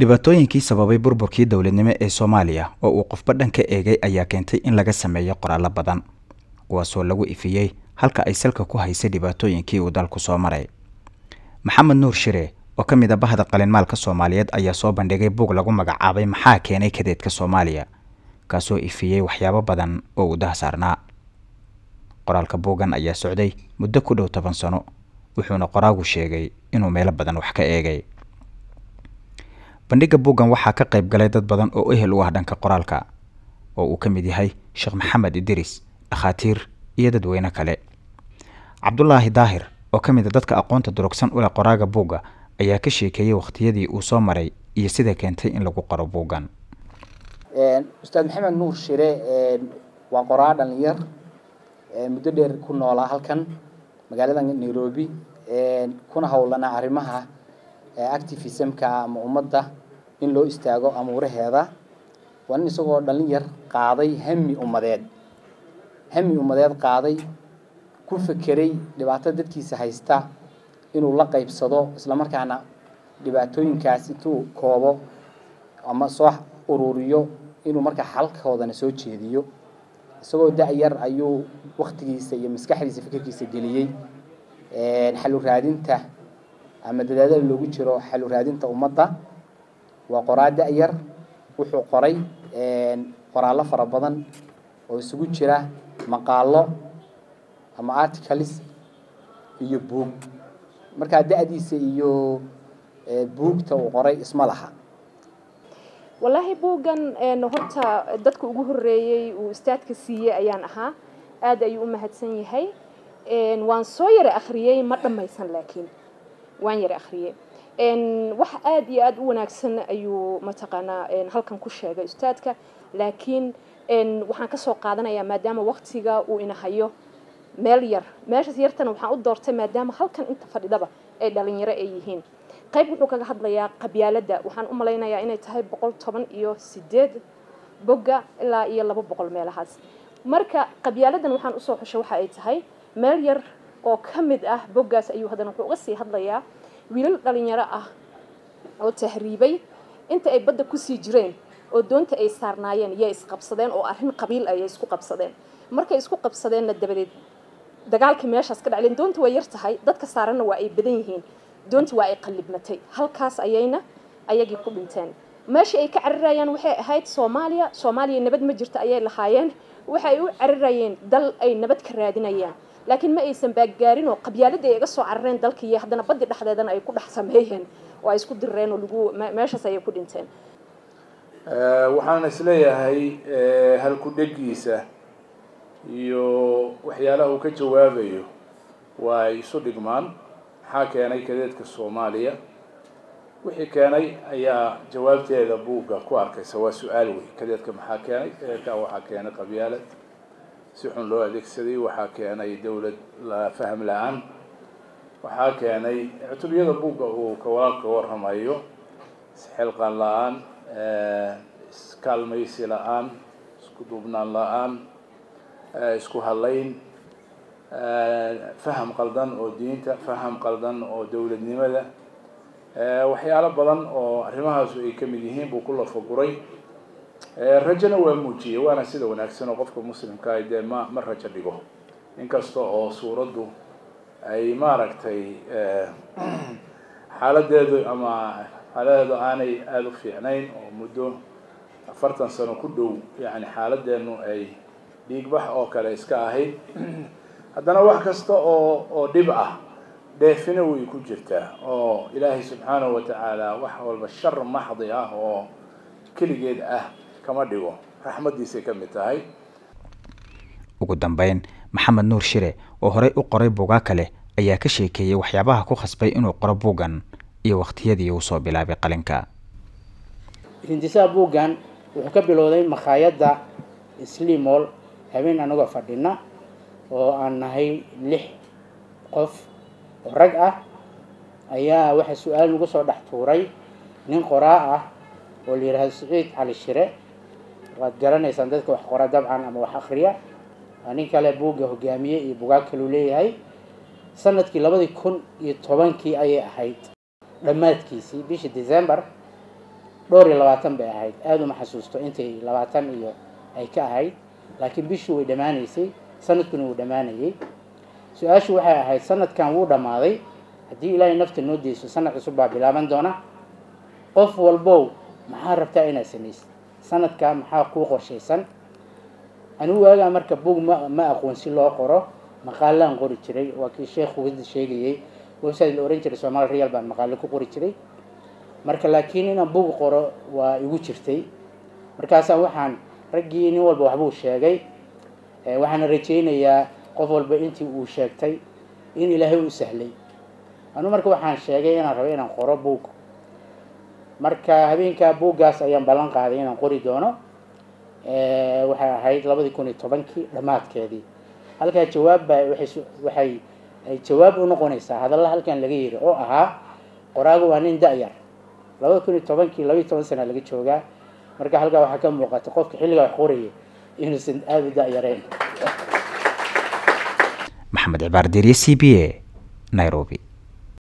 dhibaatooyinkii sababay burburkii dowladnimo ee soomaaliya oo uu qofba dhan ka eegay ayaa keentay in laga sameeyo qoraallo badan kuwaasoo lagu ifiyey halka ay salka ku haysay dhibaatooyinkii uu dalku soo maray maxamed nuur shire oo ka mid a bahda qalinmaalka soomaaliyeed ayaa soo bandhigay buug lagu magacaabay maxaa keenay kadeedka soomaaliya kaasoo ifiyey waxyaabo badan oo uu dahsaarnaa qoraalka buuggan ayaa socday muddo ku dhow toban sano wuxuuna qoraagu sheegay inuu meelo badan wax ka eegay bandhigga buuggan waxaa ka qayb galay dad badan oo ehel u ah dhanka qoraalka oo uu ka mid yahay sheekh maxamed idris dhakhaatiir iyo dadweyne kale cabdulaahi daahir oo ka mid a dadka aqoonta durugsan u leh qoraaga buugga ayaa ka sheekeeyey wakhtiyadii uu soo maray iyo sida keentay in lagu qoro buuggan ustaad maxamed nuur shire waa qoraa dhalinyar muddo dheer ku noolaa halkan magaalada nairobi kuna howlanaa arrimaha activismka ama ummadda in loo istaago amuuraheeda waa nin isagoo dhalin yar qaaday hami ummadeed hami ummadeed qaaday ku fekeray dhibaato dadkiisa haysta inuu la qaybsado islamarkaana dhibaatooyinkaas intuu koobo ama soo ururiyo inuu markaa xalkoodana soo jeediyo isagoo da-yar ayuu waktigiisa iyo maskaxdiisa fikirkiisa geliyey xalu raadinta ama dadaadada loogu jiro xalu raadinta ummadda waa qoraa da-yar wuxuu qoray qoraallo fara badan oo isugu jira maqaalo ama articles iyo buug markaa da-diisa iyo buugta uu qoray isma laha wallaahi buuggan horta dadka ugu horeeyey uu istaadka siiyey ayaan ahaa aad ayuu u mahadsan yahay waan soo yara akhriyey ma dhammaysan laakiin waan yara akhriyey wax aad iyo aada u wanaagsan ayuu mataqaanaa halkan ku sheegay ustaadka laakiin waxaan kasoo qaadanayaa maadaama waktiga uu inahayo meel yar meeshaas yartana waxaan u doortay maadaama halkan inta fadhidaba ay dhalinyaro ay yihiin qayb wuxuu kaga hadlayaa qabyaaladda waxaan u malaynayaa inay tahay boqol toban iyo sideed bogga ilaa iyo laba boqol meelahaas marka qabyaaladan waxaan usoo xushay waxa ay tahay meel yar oo ka mid ah boggaas ayuu haddana wuxuu uga sii hadlayaa wiilal dhalinyaro ah oo tahriibay inta ay badda kusii jireen oo doonta ay saarnaayeen yay isqabsadeen oo arrin qabiil ayay isku qabsadeen markay isku qabsadeenna dabadeed dagaalkii meeshaas ka dhacleen doonta waa yar tahay dadka saaranna waa ay badan yihiin doontii waa ay qallibmatay halkaas ayayna ayagii ku dhinteen meeshii ay ka carirayaan waxay ahayd soomaaliya soomaaliya nabad ma jirto ayay lahaayeen waxay u carirayeen dal ay nabad ka raadinayaan laakiin ma aysan baaggaarin oo qabyaaladii ay iga soo carareen dalkii haddana baddi dhexdeedana ay ku dhex sameeyeen oo ay isku dirreen oo lagu meeshaas ayay ku dhinteen waxaan isleeyahay halku dhegiisa iyo waxyaalaha uu ka jawaabayo waa ay isu dhigmaan maxaa keenay kadeedka soomaaliya wixii keenay ayaa jawaabteeda buugga ku arkaysa waa su-aal wey kadeedka maxaa keenay kadeedka waxaa keenay qabyaalad si xun loo adeegsaday waxaa keenay dawlad la faham la-aan waxaa keenay cutubiyada buugga uu kawalaal ka warramayo isxilqaan la-aan iskaalmaysi la-aan isku duubnaan la-aan isku hadlayn faham qaldan oo diinta faham qaldan oo dowladnimada waxyaalo badan oo arrimahaasu ay ka mid yihiin buu ku lafaguray rajona waa muujiyey waana sida wanaagsan oo qofka muslimka ah dee ma ma rajo dhigo inkasta oo suuraddu ay maaragtay xaaladeedu ama xaaladeedu aanay aada u fiicnayn oo muddo afartan sano ku dhow yani xaaladeenu ay dhiigbax oo kale iska ahayd haddana wax kasta oo oo dhib ah dheefina way ku jirtaa oo ilaahay subxaanahu watacaala wax walba shar maxdi ah oo keligeed ah kama dhigo raxmaddiisay ka mid tahay ugu dambeyn maxamed nuur shire oo horey u qoray buugaa kale ayaa ka sheekeeyey waxyaabaha ku khasbay inuu qoro buuggan iyo wakhtiyadii uu soo bilaabay qalinka hindisaha buuggan wuxuu ka bilowday makhaayadda slimol habeen anagoo fadhina oo aan nahay lix qof oo rag ah ayaa waxaa su-aal nagu soo dhex tuuray nin qoraa ah oo la yidhahdo saciid cali shire waad garanaysaan dadka wax qora dabcan ama wax akriya nin kale buugga hogaamiye iyo bugaag kaluu leeyahay sanadkii labadii kun iyo tobankii ayay ahayd dhammaadkiisii bishii december dhowr iyo labaatan bay ahayd aada uma xasuusto intay labaatan iyo ay ka ahayd laakiin bishii way dhammaanaysay sanadkuna wuu dhammaanayay su-aashu waxay ahayd sanadkan wuu dhammaaday haddii ilaahay nafta noo deyso sanad cusub baa bilaaban doona qof walbow maxaa rabtaa inaad samaysid sanadkaa maxaa kuu qorshaysan anigu waagaa marka bug ma ma aqoon si loo qoro maqaalaan qori jiray waa kii sheekhu hadda sheegayay website la ohan jiray somaali real baan maqaalo ku qori jiray marka laakiin inaan bug qoro waa igu jirtay markaasaa waxaan raggii nin walba waxbuu sheegay waxaana rajaynayaa qof walba intii uu sheegtay in ilaahay u sahlay anu marka waxaan sheegay inaan rabo inaan qoro bug marka habeenkaa buuggaas ayaan ballan qaaday inaan qori doono waxay ahayd labadii kun iyo tobankii dhammaadkeedii halkaa jawaab baa waxay waxay ay jawaab u noqonaysaa hadalla halkan laga yiri oo ahaa qoraagu waa nin da-yar labada kun iyo tobankii labaiyo toban sana laga joogaa marka halkaa waxaa ka muuqata qofka xilligaa wax qoraya inuusan aada u da-yareen maxamed cibaar deriye c b a nairobi